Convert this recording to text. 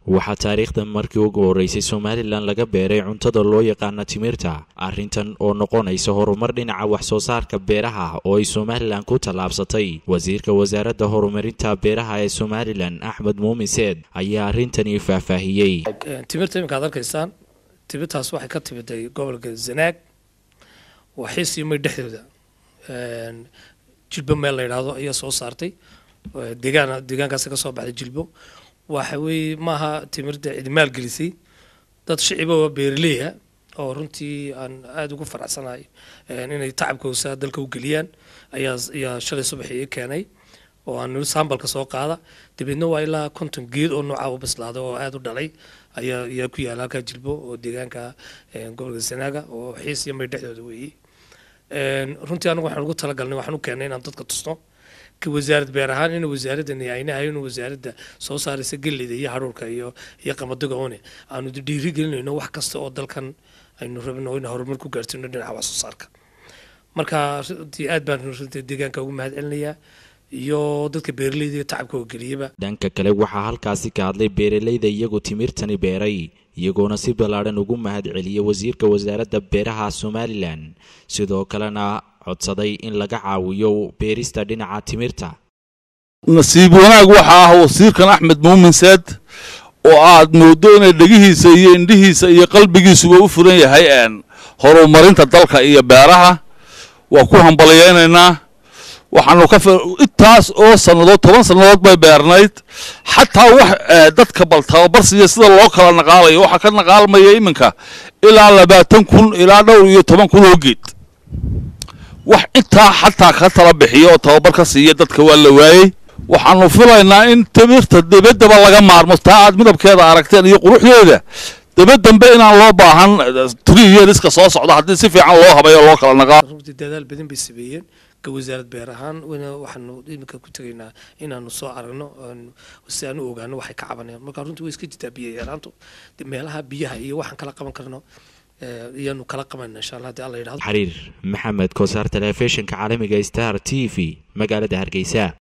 waxaa taariikhda markii ugu horreysay somalilan laga beeray cuntada loo yaqaana timirta arrintan oo noqonaysa horumar dhinaca wax soo saarka beeraha oo ay somalilan ku tallaabsatay wasiirka wasaaradda horumarinta beeraha ee somalilan axmed muumin seed ayaa arrintani faahfaahiyey timirta iminka ad arkaysaan timirtaas waxay ka timiday gobolka zanaag waa xiisiimay dhexdooda jilbo meel la yidhaahdo ayaa soo saartay deegaan deegaankaasi ka soo baxday jilbo waxa weeye maaha timirda cid maalgelisay dad shiciba oo beeraleya oo runtii aan aada ugu faraxsanahay inay tacabkoosa dalka u geliyaan ayaa ayaa shalay subax ii keenay oo aan nili sambalka soo qaada dabeedna waa ilaa konton geed oo noocaa u bislaaday oo aada u dhalay ayaa ayaa ku yaala halkaa jilbo oo deegaanka gobolka sanaaga oo xiis iyo may dhexdooda weeyey runtii anagu waxaan ugu talagalnay waxaan u keennay inaan dadka tusno ka wasaarad beer ahaan in wasaaradani ayna ahayn wasaaradda soo saaraysa galleyda iyo haruurka iyo iyo qamadiga une aanu dhiiri gelinayno wax kasta oo dalkan aynu rabno in horumar ku gaarsiino dhinaca wax soo saarka marka runtii aad baan runtii deegaanka ugu mahad celinayaa iyo dadka beeraleyda iyo tacabka oo geliyaba dhanka kale waxaa halkaasi ka hadlay beeraleyda iyagu timirtani beeray iyagoona si ballaadhan ugu mahad celiyay wasiirka wasaaradda beeraha somalilan sidoo kalena codsaday in laga caawiyo beerista dhinaca timirta nasiib wanaag waxaa ah wasiirkan axmed muumin seed oo aad moodo inay dhegihiisa iyo indhihiisa iyo qalbigiisuba u furan yahay horumarinta dalka iyo beeraha waa ku hambalyaynaynaa waxaanu ka intaas oo sannadood toban sannadood bay beernayd xataa wax dadka bal tababarsiiya sida loo kala naqaalayo waxaa ka naqaalmaya iminka ilaa labaatan kun ilaa dhowr iyo toban kun oo geed wax intaa xataa ka tala bixiya oo tababar ka siiya dadka waa la waayey waxaanu filaynaa in timirta debaddaba laga maarmo taa aad midabkeeda aragteen iyo quruxdeeda dabadambe inaan loo baahan turiyeeriska soo socda haddii si fiican loo habayo loo kala naqaal runtii dadaal badan bay sameeyeen ka wasaarad beer ahaan waxaanu iminka ku tegaynaa inaanu soo aragno si aan u ogaano waxay ka cabanayaan marka runtii way iska jirtaa biyo yaraantu meelaha biyaha iyo waxaan kala qaban karno iyaanu kala qabanna insha allah hadii alla yidhahdo xariir maxamed kosaar telefishinka caalamiga star t v magaalada hargeysa